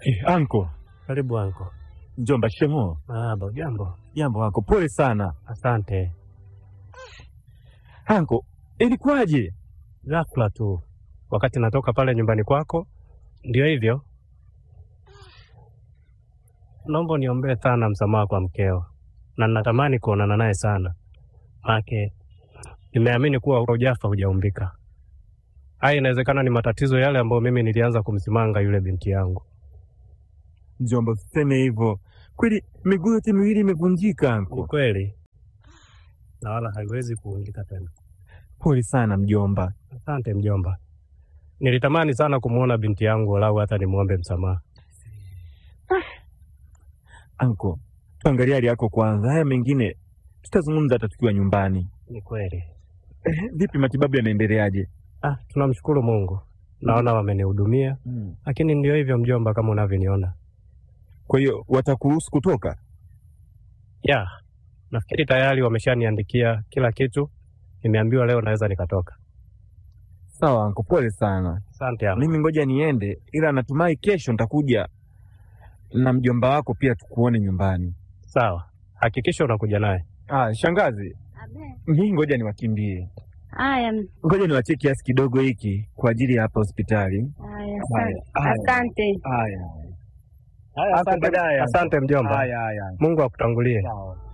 Eh, anko Karibu anko. mjomba, shemo. Marahaba, jambo. Jambo anko, pole sana Asante. anko. Ilikuwaje? Ghafla tu wakati natoka pale nyumbani kwako, ndio hivyo. Naomba uniombee sana msamaha kwa mkeo, na natamani kuonana naye sana, make nimeamini kuwa hujafa hujaumbika. Haya, inawezekana ni matatizo yale ambayo mimi nilianza kumsimanga yule binti yangu. Mjomba, usiseme hivyo. Kweli miguu yote miwili imevunjika Ni anko. kweli, na wala haiwezi kuungika tena. Pole sana mjomba. Asante mjomba, nilitamani sana kumwona binti yangu, walau hata nimwombe msamaha. Anko, tuangalie hali yako kwanza, haya mengine tutazungumza hata tukiwa nyumbani. Ni kweli. Eh, vipi matibabu yanaendeleaje? Ah, tunamshukuru Mungu, naona wamenihudumia, lakini ndio hivyo mjomba, kama unavyoniona. Kwa hiyo watakuruhusu kutoka? Ya, nafikiri tayari wameshaniandikia kila kitu, nimeambiwa leo naweza nikatoka. Sawa anko, pole sana. Asante ama. Mimi ngoja niende, ila natumai kesho nitakuja na mjomba wako pia tukuone nyumbani. Sawa, hakikisha unakuja naye. Ah, shangazi, mimi ngoja niwakimbie, Haya, ngoja niwachie kiasi kidogo hiki kwa ajili ya hapa hospitali. haya, Haya, asante. haya. Asante. Haya, Haya, Asante baadaye. asante mjomba, haya, haya. Mungu akutangulie. Sawa.